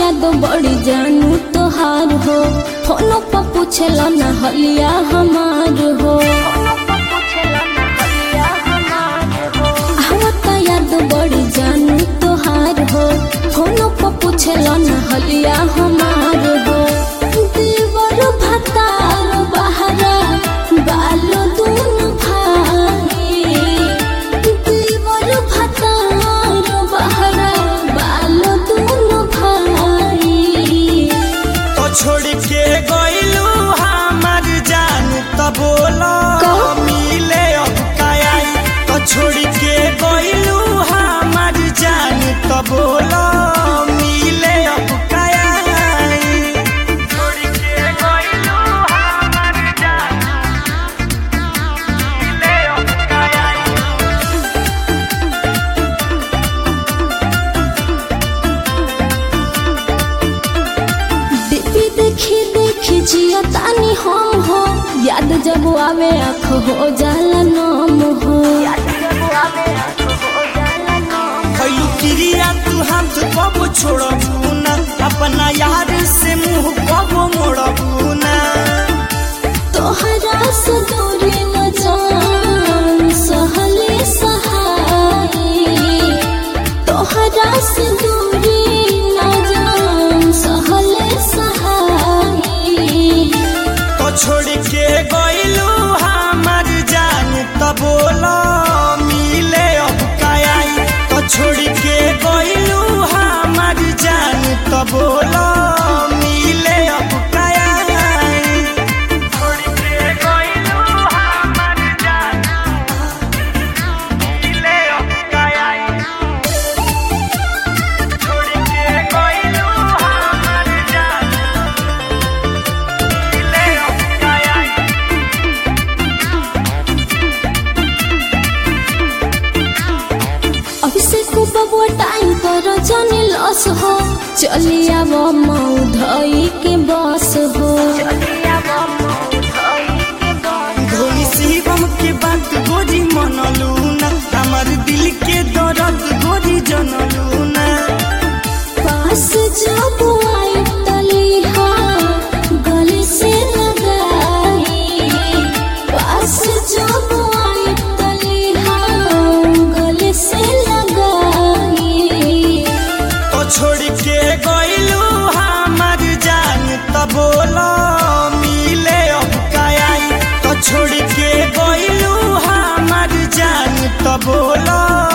याद बड़ी जानू तोहार हो फोनो पर पूछला ना हलिया हमार हो आवत याद बड़ी जानू तोहार हो फोनो पर पूछला ना हलिया हमार हो देवर भतार बहरा बालो दून भाई देवर भतार बहरा बालो दून भाई तो छोड़ के गइलू हमार जान त बोलो का? मिले अब काई तो छोड़ के गइलू हमार जान त बोलो मिले अब काई छोड़ के गइलू हमार जान मिले अब काई दीदी देखी देखी जिया तानी हम हो याद जब आवे आँख हो जाला नाम हो भइलू क्रिया तू हाथ कब छोड़बू ना अपना यार से मुंह कब मोड़बू ना तोहरा से दूरी न जान सहले सहाई तोहरा से दूरी न जान सहले सहाई तो छोड़ के गइलू हमार जान त बोलो मिले अब काई तो छोड़ के गइलू हमार जान त बोलो मिले अब काई छोड़ के गइलू हमार जान मिले अब काई छोड़ के गइलू हमार जान मिले अब काई अभिषेक बबुआ टाइम पर जाने लॉस हो चली आव मऊ धई के बस हो धोनी शिवम के बात गोरी मनलू ना हमार दिल के दर्द गोरी जनलू ना पास जब आई तलिहा गले से लगाई पास जब आई तलिहा गले से लगाई तो छोड़ के गइलू हमार जान त बोलो मिले अब काई तो छोड़ के गइलू हमार जान त बोलो